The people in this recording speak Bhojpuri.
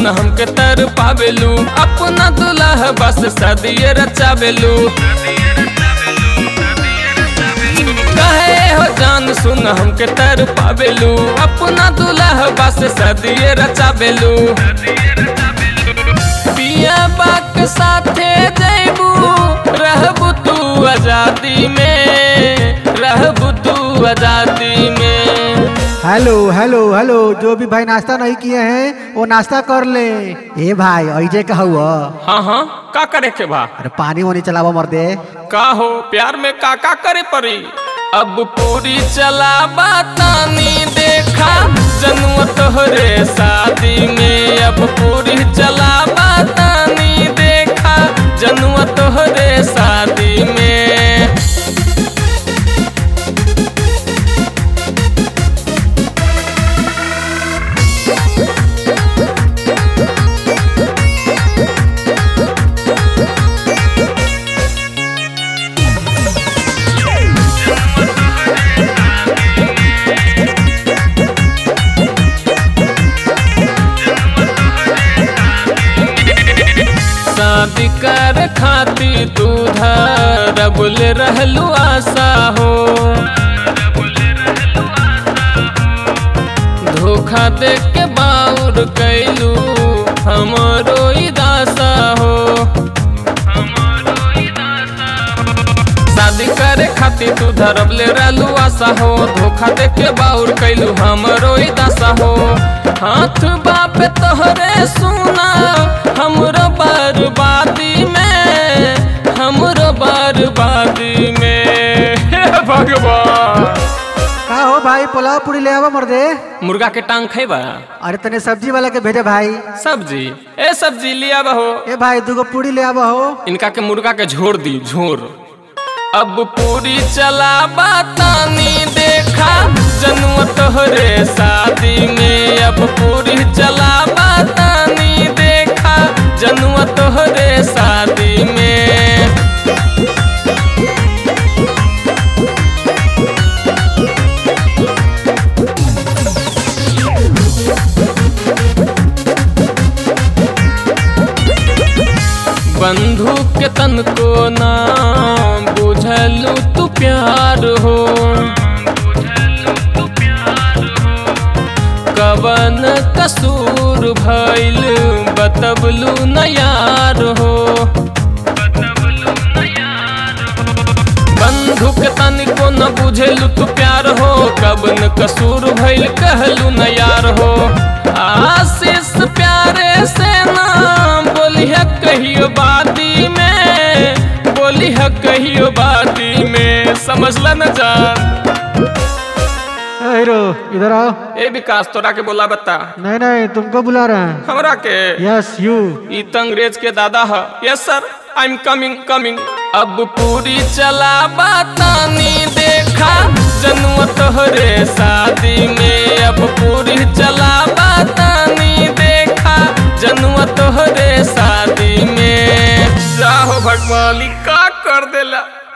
हमके तर पावेलू अपना दुल्हा बस सदिए रचावेलू कहे हो जान सुन हमके तर पावेलू अपना दुल्हा बस सदिए रचावेलू पिया बाक साथे जैबू रहबू तू आजादी में रहबू तू आजादी में हेलो हेलो हेलो जो भी भाई नाश्ता नहीं किए हैं वो नाश्ता कर ले ए भाई ऐजे का हुआ हाँ हाँ का करे के बा अरे पानी वानी चलावा मर दे का हो प्यार में का का करे पड़ी अब पूरी चला बतानी देखा जनुआ तोहरे शादी में अब पूरी चला बतानी देखा जनुआ तोहरे शादी में शादी कर खाती तू धरबुल रहलू आशा हो धोखा दे के बाउर कैलू हमरो दासा हो शादी करे खातिर तू धरबले रहलू आशा हो धोखा दे के बाउर कैलू हमरो दासा हो हाथ बाप तोहरे सुना हमरो बर्बादी में हमरो बर्बादी में हे भगवान का हो भाई पुलाव पूरी ले आवा मर दे मुर्गा के टांग खेबा अरे तने सब्जी वाला के भेजे भाई सब्जी ए सब्जी लिया बहो ए भाई दूगो पूरी ले आवा हो इनका के मुर्गा के झोर दी झोर अब पूरी चला बतानी देखा जनुआ तोहरे शादी में अब पूरी चला बतानी देखा जनुआ तोहरे शादी में बंधु के तन को ना बुझलू तू प्यार हो कवन कसूर भइल बतबलू न यार हो बंधु के तन को न बुझेलू तू प्यार हो कवन कसूर भइल कहलू न यार हो आशीष प्यारे से नाम बोलिया कहियो बाती में बोलिया कहियो बाती में समझला न जान ए हीरो इधर आओ ए विकास तोरा के बोला बता नहीं नहीं तुमको बुला रहे हैं हमरा के यस यू ई त अंग्रेज के दादा है yes sir I am coming coming अब पूरी चला बतानी देखा जनुआ तोहरे शादी में अब पूरी चला बतानी देखा जनुआ तोहरे शादी में जाहो भगवान ई का कर देला